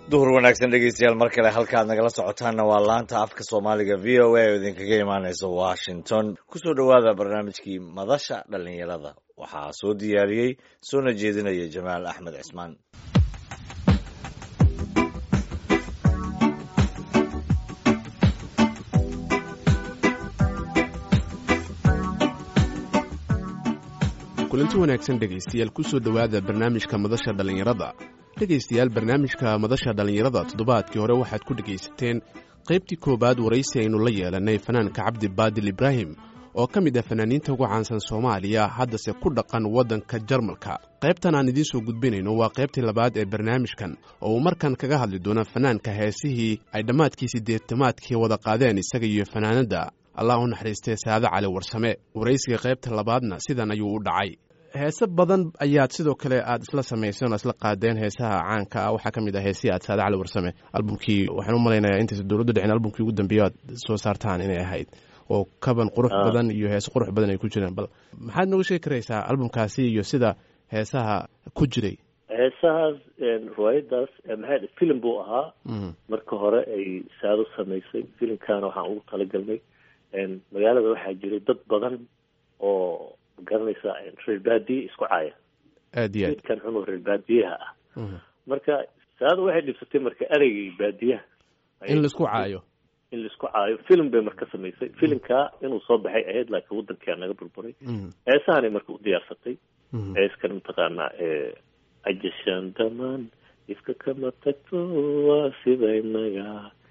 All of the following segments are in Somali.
duhur wanaagsan dhegeystayaal mar kale halkaad nagala socotaanna waa laanta afka soomaaliga v o a oo idinkaga imaaneysa washington kusoo dhowaada barnaamijkii madasha dhallinyarada waxaa soo diyaariyey soona jeedinaya jamaal axmed cismaan kulanti wanaagsan dhegaystayaal kusoo dhowaada barnaamijka madasha dhallinyarada dhegaystayaal barnaamijka madasha dhallinyarada toddobaadkii hore waxaad ku dhegaysateen qaybtii koowaad waraysi aynu la yeelannay fanaanka cabdi baadil ibraahim oo ka mid ah fanaaniinta ugu caansan soomaaliya haddase ku dhaqan waddanka jarmalka qaybtan aan idiin soo gudbinayno waa qaybtii labaad ee barnaamijkan oo uu markan kaga hadli doono fanaanka heesihii ay dhammaadkii siddeetamaadkii wada qaadeen isaga iyo fanaanadda allah u naxariistee saade cali warsame waraysiga qaybta labaadna sidan ayuu u dhacay heese badan ayaad sidoo kale aad isla samayseen oo isla qaadeen heesaha caanka ah waxaa ka mid ah heesihii aad saade cali warsame albumkii waxaan u malaynayaa intaysa dowladdu dhicin albumkii ugu dambeeyo aad soo saartaan inay ahayd oo kaban qurux badan iyo heese qurux badan ay ku jireen bal maxaad nooga sheegi karaysaa albumkaasi iyo sida heesaha ku jiray heesahaas riwaayadaas maxay filim buu ahaa marka hore ay saado samaysay filimkaana waxaan ugu talagalnay magaalada waxaa jiray dad badan oo magaranaysa reer baadiye isku caaya aad iyo aad midkan xunoo reer baadiyaha ah marka saada waxay dhibsatay marka ereygii baadiyaha in laisku caayo in laisku caayo film bay marka samaysay filimkaa inuu soo baxay ahayd laakiin waddankaa naga burburay heesahanay marka u diyaarsatay heeskan mataqaanaa ajashaan damaan ifka kama tagto waa sidaynaga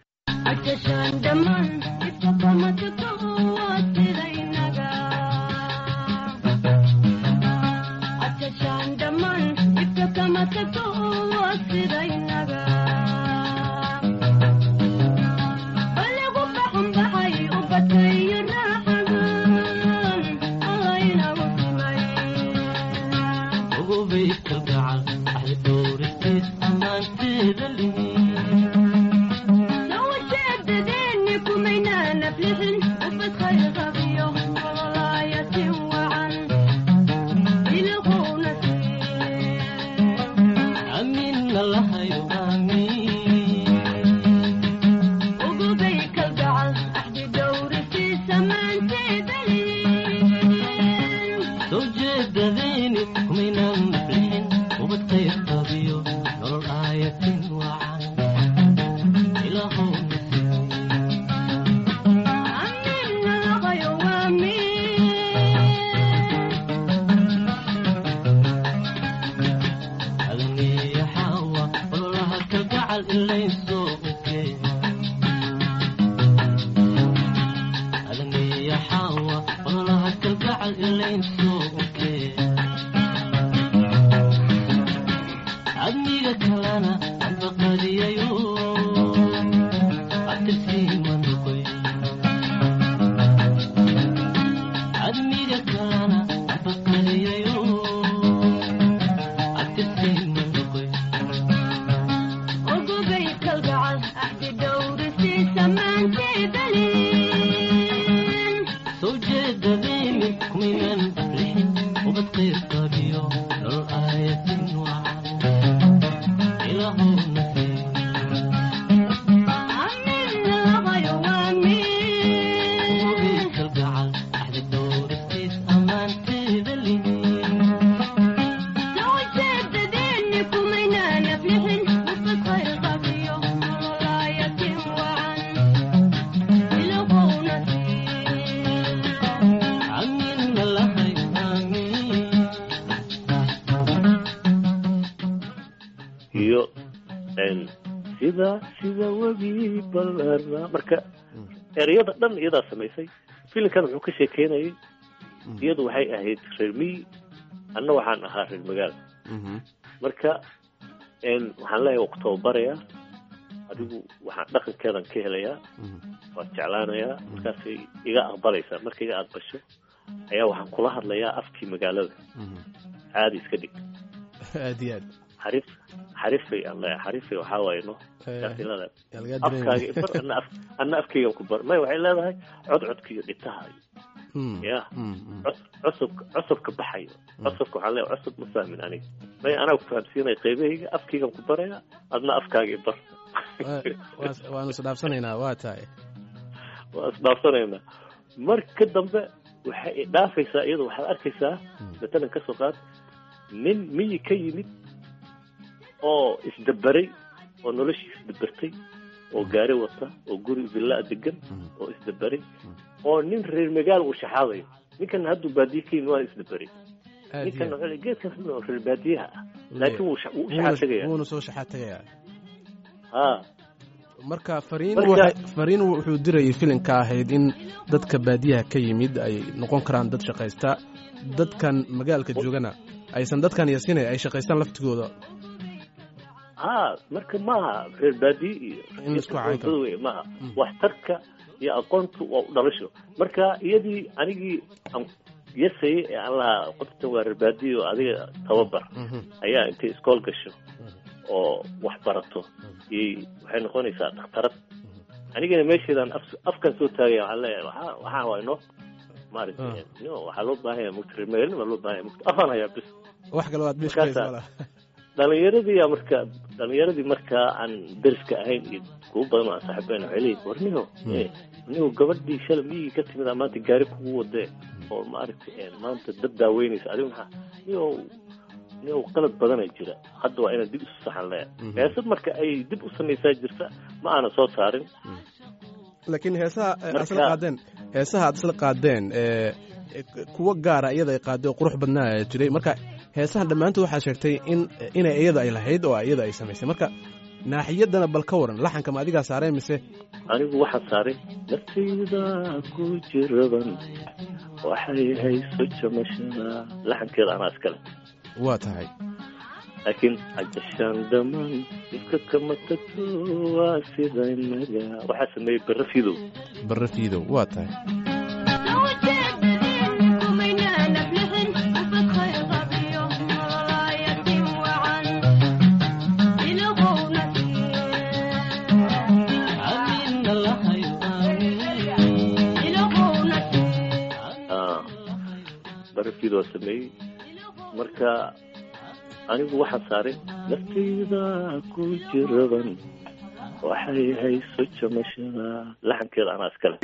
iyo sida sida webi balana marka ereyada dhan iyadaa samaysay filimkan wuxuu ka sheekeynayay iyadu waxay ahayd reer miyi anna waxaan ahaa reer magaala marka waxaan leeyahay waa ku tababarayaa adigu waxaan dhaqankeedan ka helayaa waad jeclaanayaa markaasay iga aqbalaysaa marka iga aqbasho ayaa waxaan kula hadlayaa afkii magaalada caadi iska dhig aad iyo aad xarif xarifay aan leeyahay xarifay waxaa waaye no silada afkaaga ibar ana af ana afkaygan ku bar may waxay leedahay codcodka iyo dhitaha Mm, ya mm, mm. cus- cusubka cusubka baxayo cusubka waxaan leeyahay cusub ma fahmin aniga may anaa ku fahamsiinaya qaybahayga afkaygan ku baraya adna afkaagii bar Waa- waa- waanu isdhaafsanaynaa waa tahay waa isdhaafsanaynaa marka dambe waxay dhaafaysaa iyadu waxaad arkaysaa matalan ka soo qaad nin miyi ka yimid oo isdaberay oo noloshiisa isdabertay oo gaari wata oo guri villaa degan oo isdaberay oo nin reer magaal uu shaxaadayo ninkan hadduu baadiye ka yimid waa isdaberay aad ninkan iyo wuxuu leeyahay, geedkaas oo reer baadiyaha ah aad. laakiin wuu sha- wuu u Wuuna- shaxaa tegaya wuuna soo shaxaa tegayaa ha marka fariin Marka- waxay- fariin wuxuu dirayay filimka ahayd in dadka baadiyaha ka yimid ay noqon karaan dad shaqaysta dadkan magaalka joogana aysan dadkan yasinay ay shaqaystaan laftigooda ha marka maaha reer baadiye iyo In la isku cayn karo. dad wey maaha waxtarka iyo aqoontu waa u dhalasho marka iyadii anigii aan yasayay ee aan lahaa qoftan waa reer baadiye oo adiga tababar Mhm. ayaa intay iskool gasho oo wax barato iyay waxay noqonaysaa dhakhtarad anigana meesheedaan af- afkan soo taagaya waxaan leeyahay waxaa waxaa waa inoo maaragtay no waxaa loo baahan yahay mugta reer magaalnima loo baahan yahay mugta afaan hayaa bis wax kale waad Markaasaa- bishkaysa wala dhalinyaradii yaa marka dhalinyaradii markaa aan deriska ahayn iyo kuwa badan oo aan saaxiibayn waxay leeyihin war niho eh, niho gabadhii shalay miyigii ka timid aa maanta gaari kugu wadee oo maaragtay eh, maanta dad daaweynaysa adigu maxaa niho niho qalad badanaa jira hadda waa inaan dib isu saxan leeya Mhm. heesad marka ay dib u samaysaa jirta ma aana soo saarin laakiin heesaha eh, aad isla Marka- qaadeen heesaha aad isla qaadeen ee eh, kuwa gaara iyada ay qaaday oo qurux badnaa ayaa jiray marka heesahan dhammaantood waxaa sheegtay in inay iyada ay lahayd oo iyada ay samaysay marka naaxiyadana bal ka waran laxanka ma adigaa saareen mise anigu waxaan saaray naftayda ku jiraban waxay hayso jamashada laxankeeda anaa iskale waa tahay laakiin ajashaan dhamaan dhibka kama tagto waa sida inaga waxaa sameeyey barre fidow barre fiidow waa tahay Ah, barre fidow waa sameeyey marka anigu waxaan saaray naftayda ku jiraban waxay hayso jamashada laxankeeda anaa iskale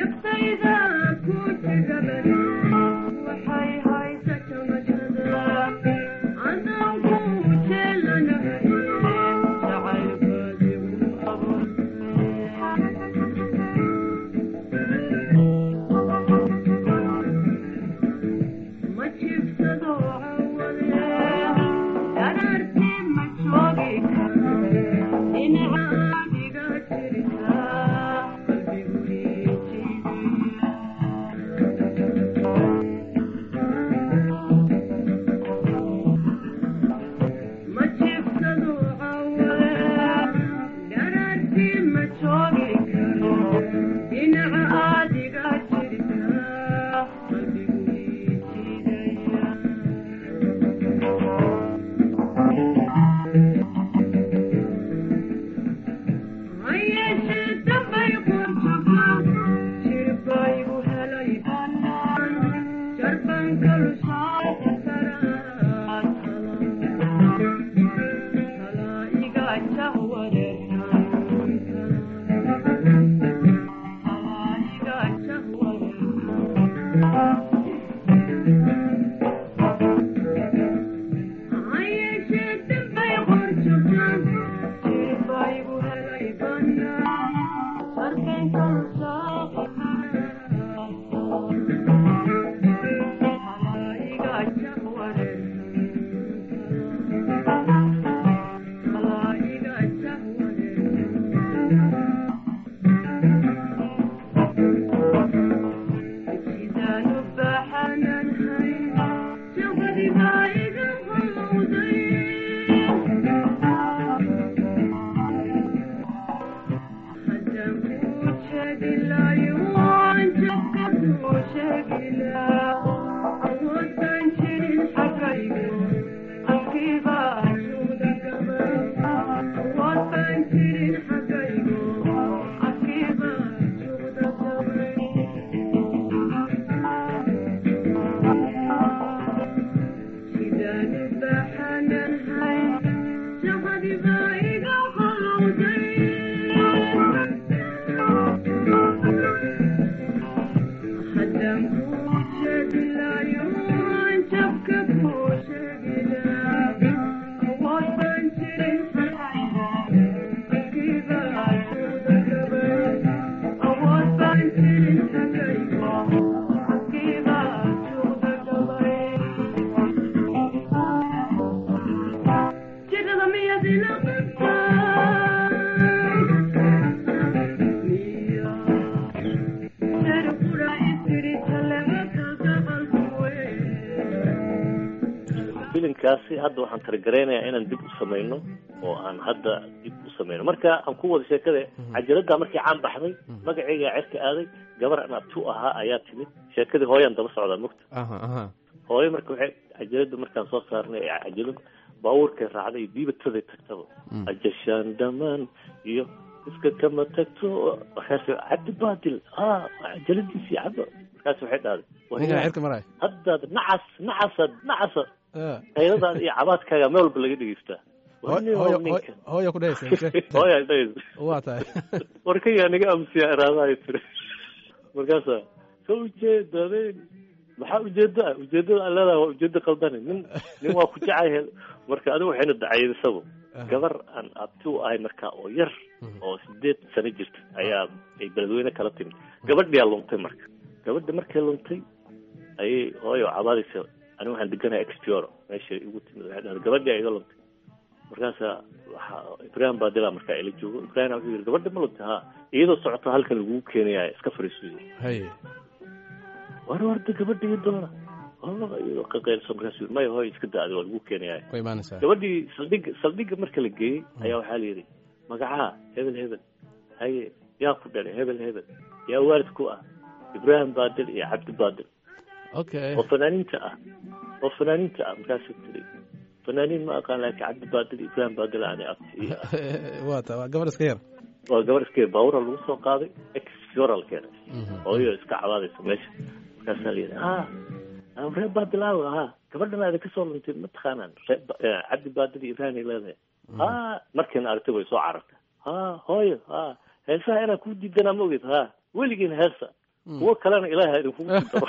hadda waxaan targareynayaa inaan dib u samayno oo aan hadda dib u samayno marka aan ku wada sheekada cajaladdaa markii caan baxday magacaygaa cerka aaday gabar aan abtu ahaa ayaa timid sheekadii hooyaan daba socdaa mogta aha aha hooyo marka waxay cajalada markaan soo saarnay ee cajalad baabuurkay raacday diibataday tagtaba ajashaan dhamaan iyo iska kama tagto markaas cabdi baadil ha cajaladiisii caba markaas waxay dhahday ninkan cirka maraya haddaad nacas nacasad nacasa Ah. qayladaada iyo cabaadkaaga meel walba laga dhegeystaa Hooy- hooyo hooy- hooyo ku dhehaysa mise? hooya dhahaysa waa tahay warkayaa naga amsiya iraadahay tiri markaasa ka ujeedadeen maxaa ujeeda ah ujeedada aan leedahay waa ujeeda qaldane nin nin waa ku jecay marka adigu waxayna dacaydisaba gabar aan abti u ahay markaa oo yar oo sideed sano jirta ayaa ay beledweyne kala timid gabadhiyaa luntay marka gabadha markay luntay ayay hooyo cabaadaysa aniga waxaan deganaya expioro meesha igu timid waxay dhahday gabadhi iga luntay markaasa waxa ibrahim baadila markaa ila joogo ibrahim wuxuu yidhi gabadha ma luntay ha iyadoo socota halkan lagugu keenaya iska fariisuyo haye war warda gabadha ii doona wallahi iyadoo qaqeylsan markaasuu yidhi maya hooy iska daadi waa lagu keenaya way imaanaysaa gabadhii saldhiga saldhiga marka la geeyey ayaa waxaa la yidhi magacaa hebel hebel haye yaa ku dhalay hebel hebel yaa waalid ku ah ibrahim baadil iyo cabdi baadil okay oo fanaaniinta ah oo fanaaniinta ah markaasuu tiri fanaaniin ma aqaan laakiin cabdi baadil iyo ibrahim baadil ani abti ii ah waa ta waa gabar iska yar waa gabar iska baawura lagu soo qaaday exfural keenay Mhm. hooyo iska cabaadaysa meesha markaasaa la yidhi ha reer baadilaawa ha gabadhan aada kasoo luntay ma taqaanaan reer Ba- eh, cabdi baadil iyo ibrahim ay leedahay ha markiina aragtay way soo carartay ha hooyo ha heesaha inaan kuu diidanaa ma ogid ha weligiin heesa kuwo kalena ilaaha idinkugu daro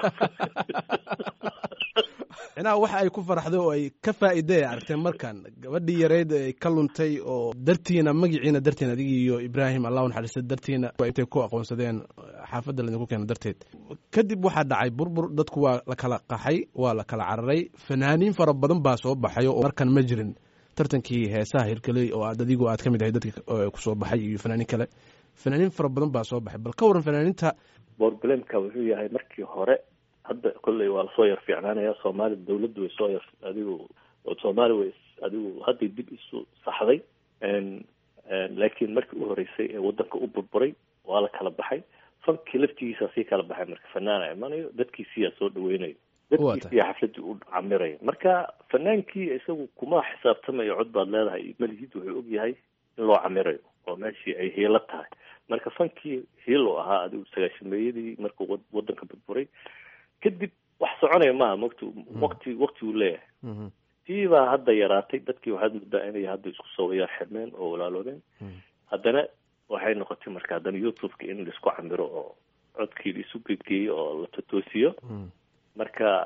inaa waxa ay ku faraxday oo ay ka faa'iiday aragteen markan gabadhii yareyd ay ka luntay oo dartiina magaciina darteen adigii iyo ibraahim allah u naxariista dartiina waa intay ku aqoonsadeen xaafadda laydinku keena darteed kadib waxaa dhacay burbur dadku waa la kala qaxay waa la kala cararay fanaaniin fara badan baa soo baxay oo markan ma jirin tartankii heesaha hirgeley oo aad adigu aad ka mid ahay dadka ku soo baxay iyo fanaaniin kale fanaaniin fara badan baa soo baxay bal ka waran fanaaniinta borbalemka wuxuu yahay markii hore hadda kolley waa lasoo yar fiicnaanaya soomaali dawladdu way soo yar adigu soomaali way adigu hadday dib isu saxday laakiin markii u horeysay ee wadanka u burburay waa la kala baxay fankii laftigiisa sii kala baxay marka fanaana imanayo dadkiisiyaa soo dhaweynayo dadkiisiyaa xafladii u camirayo marka fanaankii isagu kuma xisaabtamayo cod baad leedahay malihid wuxuu og yahay in loo camirayo oo meeshii ay hiilo tahay marka fankii hiilo ahaa adigu sagaashameeyadii markuu wadanka burburay kadib wax soconaya maaha makt waqti waqti uu leeyahay tii baa hadda yaraatay dadkii waxaad muddaa inay hadda isku soo yaar xirmeen oo walaaloobeen haddana waxay noqotay marka haddana youtube-ka in laisku camiro oo codkii laisu gedgeeyo oo la totoosiyo marka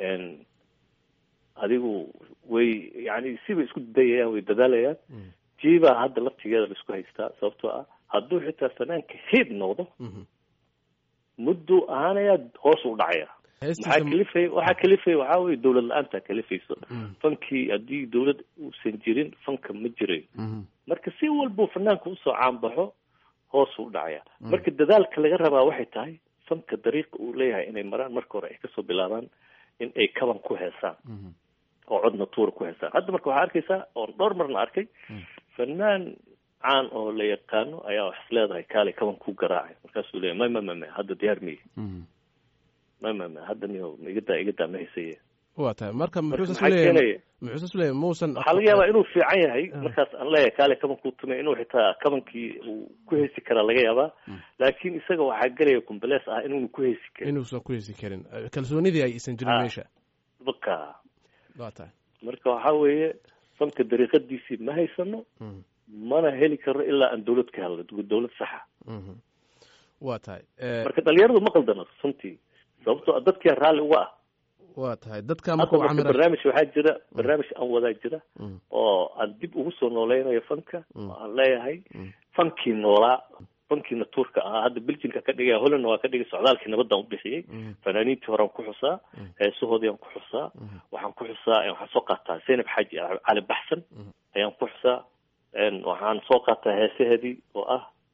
adigu way yani sibay isku dayayaan way dadaalayaan tii baa hadda laftigeeda laisku haystaa sababtoo ah hadduu xitaa fanaanka hiid noqdo mudduu ahaanayaa hoos u dhacaya maxaa kalifay waxaa kalifaya waxaa weye dawlad la-aanta kalifayso fankii haddii dawlad uusan jirin fanka ma jirayo marka si walbuu fanaanka usoo caanbaxo hoos u dhacaya marka dadaalka laga rabaa waxay tahay fanka dariiqa uu leeyahay inay maraan marka hore ay kasoo bilaabaan in ay kaban ku heesaan oo codna tuura ku heesaan hadda marka waxaa arkaysaa oon dhowr marna arkay fanaan caan oo la yaqaano ayaa wax is leedahay kaalay kaban ku garaacay markaasuu leeyahy may ma ma ma hadda diyaar miyi ma ma ma hadda niyo igadaa igadaa ma haysaye wa tahay marka muxuusasley muxuusasley muusan waxaa laga yaabaa inuu fiican yahay markaas aan leeyahay kaale kabankuu tumay inuu xitaa kabankii uu ku heesi karaa laga yaabaa laakiin isaga waxaa gelaya kumbalees ah inuuna ku heesi karin inuusan ku heesi karin kalsoonidii ay isan jirin meesha baka wa tahay marka waxaa weeye fanka dariiqadiisii ma haysano mana heli karno ilaa aan dawlad ka helno dawlad saxa wa tahay marka dhalinyaradu ma qaldano runtii sababtoo dadkia raalli uga ah wa tahay dadka hadda marka barnaamij waxaa jira barnaamij aan wadaa jira oo aan dib ugu soo nooleynayo fanka oo aan leeyahay fankii noolaa fankiina tuurka ahaa hadda beljinka ka dhigaya hollandna waa ka dhigay socdaalkii nabadaan ubixiyey fanaaniintii horean ku xusaa heesahoodii aan ku xusaa waxaan ku xusaa waxaan soo qaataa zaynab xaaji cali baxsan ayaan ku xusaa waxaan soo qaataa heesaheedii oo ah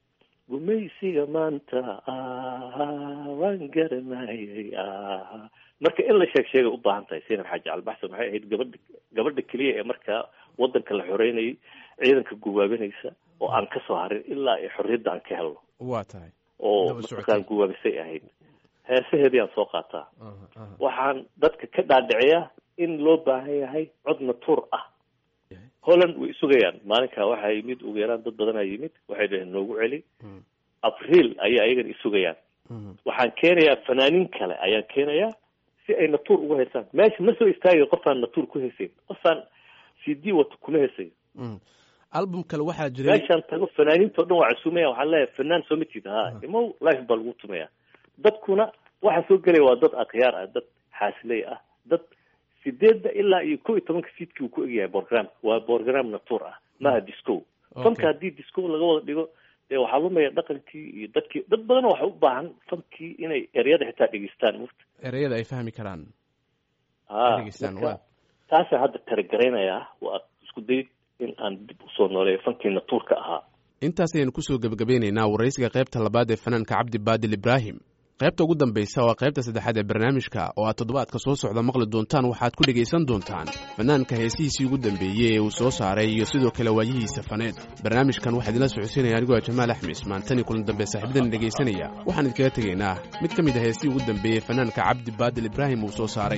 gumaysiga maanta waan garanayay marka in la sheeg sheegay u baahan tahay sinab xaaji albaxsan waxay ahayd gabadha gabadha keliya ee markaa wadanka la xoreynayay ciidanka guwaabinaysa oo aan ka soo harin ilaa ay xorriyadda aan ka helno waa tahay oo Daba socotay. markaan guwaabisay ahayd heesaheedii aan soo qaataa waxaan dadka ka dhaadhiciyaa in loo baahan yahay cod natuur ah holland way sugayaan maalinkaa waxaa yimid ugu yaraan dad badanaa yimid waxay dhaheen noogu celi Mm. abriil ayay ayagana isugayaan waxaan keenayaa fanaaniin kale ayaan keenayaa si ay natuur ugu heesaan meesha ma soo istaagayo qofaan natuur ku hesayn qofaan c d wato kuma hesayo album kale waxaa jiray meeshaan tago fanaaniinta o dhan waa casuumaya waxaan leeyahay fanaan soo ma jeeda ha imow life baa lagu tumaya dadkuna waxaa soo gelaya waa dad akhyaar ah dad xaasiley ah dad sideedda ilaa iyo kow iyo tobanka fiidkii uu ku egyahay program waa program natuur ah maaha disco fanka haddii disco laga wada dhigo dee waxaa lumaya dhaqankii iyo dadkii dad badan waxa u baahan fankii inay eryada xitaa dhegeystaan mufta ereyada ay fahmi karaan ha Dhegeystaan, marka waa. taasaan hadda taragaraynayaa waa isku dayid in aan dib usoo nooleeyo fankii natuurka ahaa intaas ayaynu kusoo gebagabeynaynaa waraysiga qaybta labaad ee fanaanka cabdi baadil ibraahim qaybta ugu dambaysa waa qaybta saddexaad ee barnaamijka oo aad toddobaadka soo socda maqli doontaan waxaad ku dhegaysan doontaan fanaanka heesihiisii ugu dambeeyey ee uu soo saaray iyo sidoo kale waayihiisa faneed barnaamijkan waxaa idinla socodsiinaya anigoo ah jamaal axmed ismaan tan iyo kulan dambe saaxiibadan dhegaysanaya waxaan idinkaga tegaynaa mid ka mid a heesihii ugu dambeeyey fanaanka cabdi baadil ibraahim uu soo saaray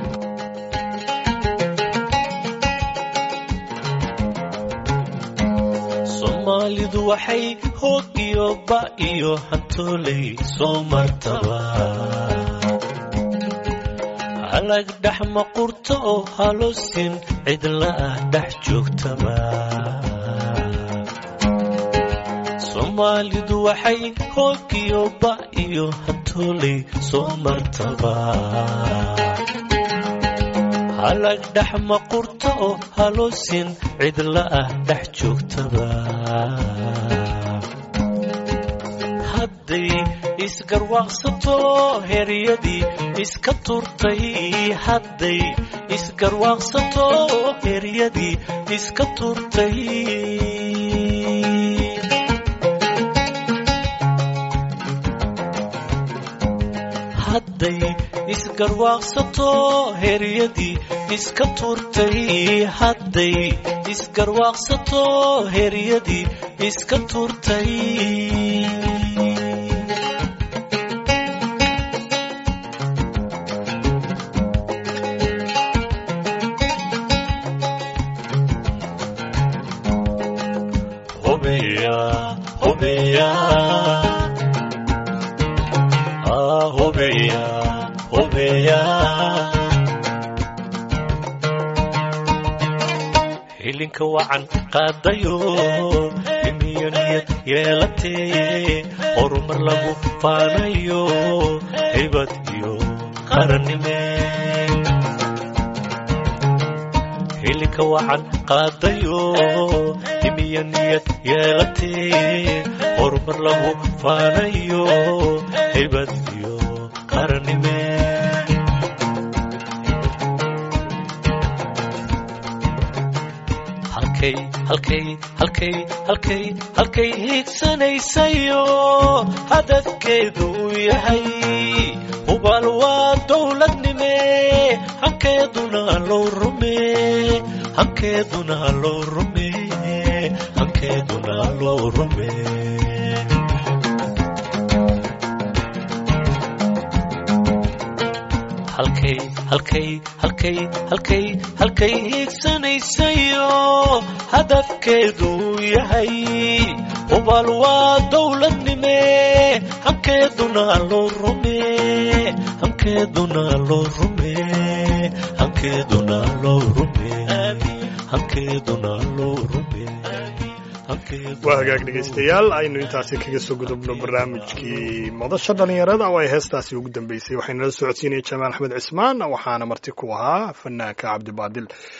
soomaalidu waxay hoog iyo ba iyo hantooley soo martaba halag dhex maqurto oo halosin cidla ah dhex joogtaba soomaalidu waxay hoog iyo ba iyo hantooley soo martaba halag dhex maqurto oo halosin cidla ah dhex joogtaba hadday isgarwaaqsato heryadii iska turtay hadday isgarwaaqsato heryadii iska turtay hadday isgarwaaqsato heryadii iska turtay hadday isgarwaaqsato heryadii iska turtay hubiya hubiya ah hubiya hubiya hilinka wacan qaadayo imiyo niyad yeelatee horumar lagu faanayo hibad iyo qarannime hilinka wacan qaadayo imiyo niyad yeelatee horumar lagu faanayo hibad iyo qarannime halkay halkay halkay halkay halkay hiigsanaysayo hadafkeedu uu yahay hubaal waa dowladnime hankeeduna loo rume hankeeduna loo rume hankeeduna loo rume halkay halkay halkay halkay halkay hiigsanaysayo hadafkeedu uu yahay hubaal waa dowladnime hankeeduna loo rume hankeeduna loo rume hankeeduna loo rume hankeeduna loo rume waa hagaag dhegaystayaal aynu intaasi kaga soo gudubno barnaamijkii madasha dhallinyarada oo ay heestaasi ugu dambeysay waxaynala socodsiinaya jamaal axmed cismaan waxaana marti ku ahaa fanaanka cabdibaadil